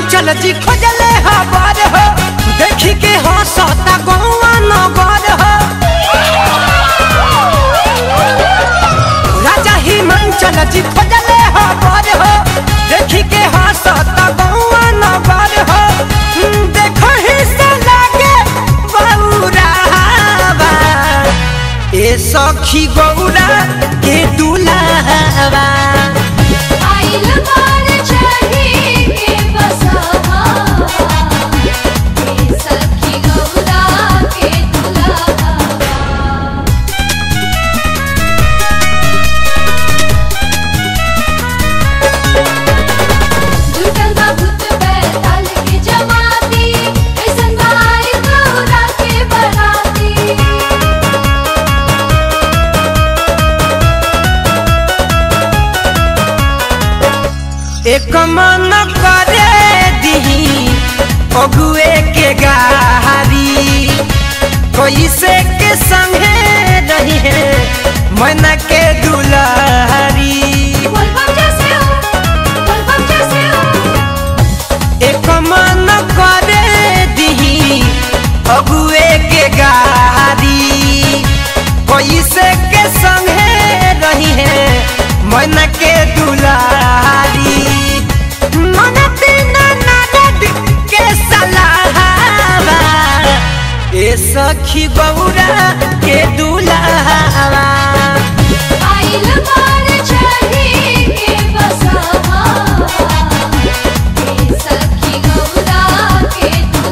हिमांचल जी खोजले हबर हो देखी के हंसता गौआ नगर हो राजा हिमांचल जी खोजले हबर हो देखी के हंसता गौआ नगर हो देखो ही से लागे बौरावा ए सखी गौरा के दुलावा आइल बार चढ़ी के बसहा हे सखी गौरा के दुल्हा जुटल बा भूत बैताल के जमाती ऐसन भाई गौरा के बराती एक मन करे दी अगुए के गारी कैसे के संगे रही है मन के दुलारी बोलबम जैसे हो बोलबम जैसे हो एक मन करे दी अगुए के गारी कैसे के संगे रही है मन के दुलारी मन बिना नारद के सलाहवा ए सखी गौरा के दुलावा आइल बार चढ़ी के बसहा हे सखी गौरा के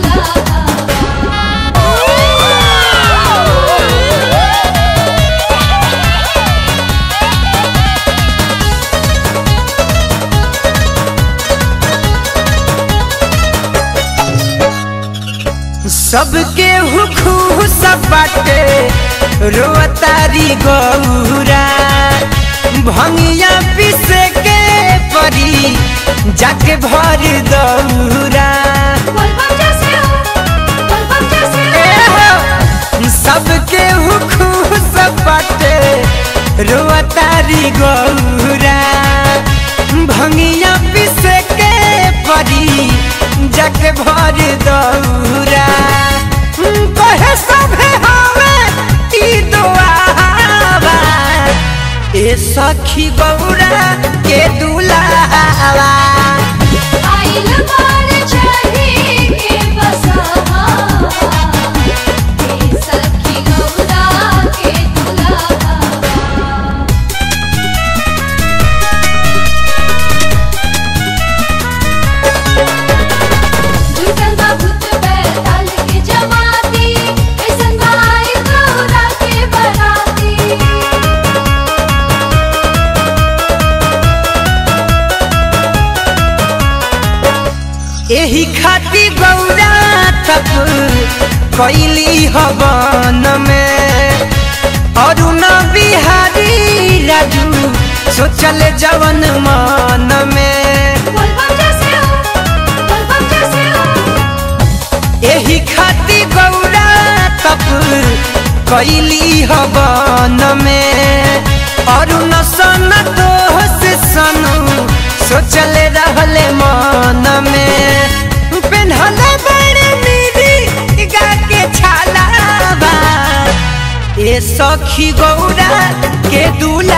सबके हुखू सब बाटे रोतारी गौरा भंगिया पीसे के परी जाके भर दौरा बोलबम जैसे हो बोलबम जैसे ए हो हो, सबके हुखू सब बाटे रोतारी गौरा भंगिया पीसे के परी जाके भर दौरा कहे सभे हवे ई दुआवा ए सखी गौरा के दुलावा आइल बार चढ़ी के बसहा हे सखी गौरा के दुल्हा जुटल बा भूत बैताल के जमाती ऐसन भाई गौरा के बराती एही खाती गौरा तप कैली हवन में अरुण बिहारी राजू सोचल जवन मन में बोलबम जैसे हो बोलबम जैसे हो एही खाती गौरा तप कैली हवन में अरुण सन दोष सनु सोचल रहले मन में पेन्हले बड़े मीरी गा के छालावा ए सखी गौरा के दूल्हा